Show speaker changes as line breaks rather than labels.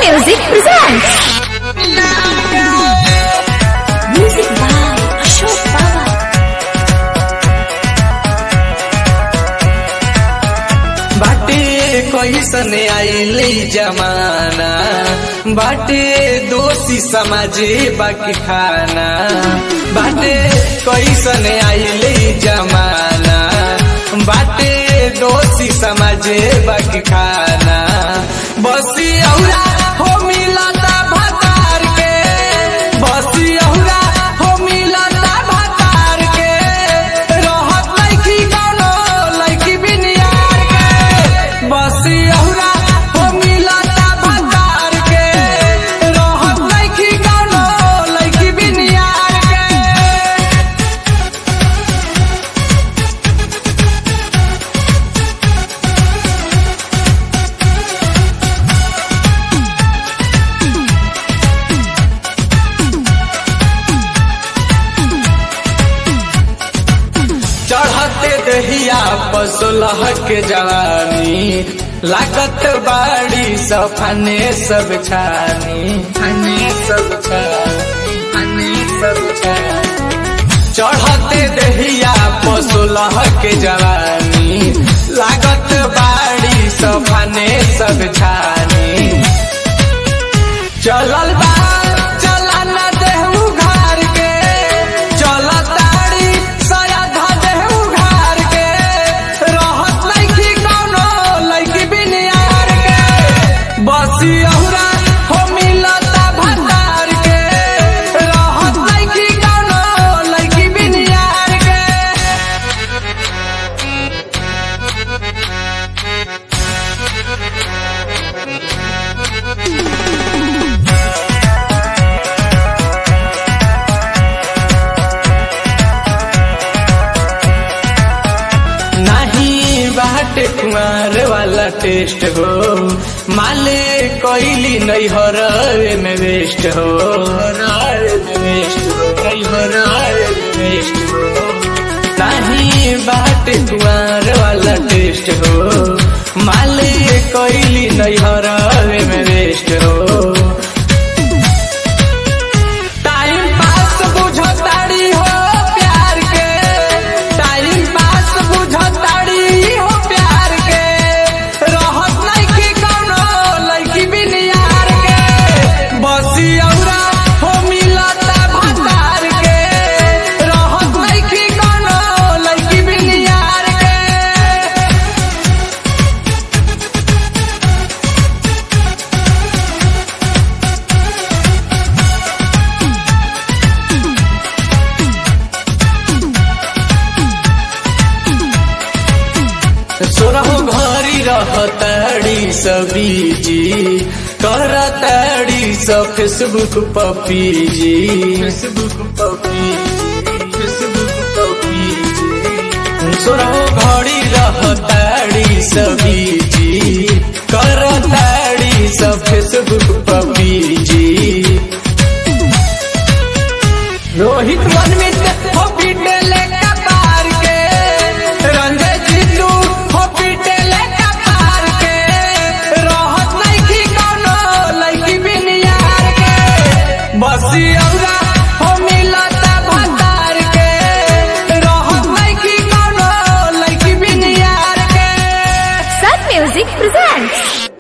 Music presents. Music by Ashok Baba.
बाटे कैसन आइले जमाना बाटे दोषी समाजे बाकी खाना बाटे कैसन आइले जमाना बाटे दोषी समाजे बाकी खाना बसी औरा हो मिलता भतार के बसी औरा हो मिलता भतार के रहत लैकी कौनो लैकी बिनियार के बसी औरा हो मिलता भतार के रहत लैकी कौनो लैकी बिनियार के चढ़ते दहिया पसलह के जवानी लागत बाड़ी सफने सब छानी फने सब छानी फने सब छानी चढ़ते दहिया पसलह के जवानी लागत बाड़ी सफने सब छानी चलल बा चला न देहू घर के चल ताड़ी सया धा देहू घर के रहत लैकी कौनो लैकी बिनियार के बसी औरा हो मिलता भतार के रहत लैकी कौनो लैकी बिनियार के नहीं बाटे कुमार वाला टेस्ट हो माले कोइली नहीं हो रे में वेस्ट हो रे में वेस्ट हो नहीं हो रे में वेस्ट हो नहीं बाटे कुमार वाला टेस्ट हो माले कोइली नहीं हो रे में वेस्ट हो टाइम पास बुझताड़ी हो प्यार के टाइम पास बुझताड़ी हो प्यार के रहत लैकी कौनो लैकी बिनियार के बसी औरा हो मिलता भतार के रहत लैकी कौनो लैकी बिनियार के सोरहो घरी रहताड़ी सबीजी करताड़ी सब Facebook PUBG Facebook PUBG Facebook PUBG सोरहो घड़ी रहताड़ी सबीजी करताड़ी सब फेसबुक पपीजी रोहित मनमित हो पीटले कपार के रंजय जीतू हो पीटले कपार के रहत लैकी कौनो लैकी बिनियार के बसी औरा हो मिलता भतार के रहत लैकी कौनो लैकी बिनियार के
Sun Music presents.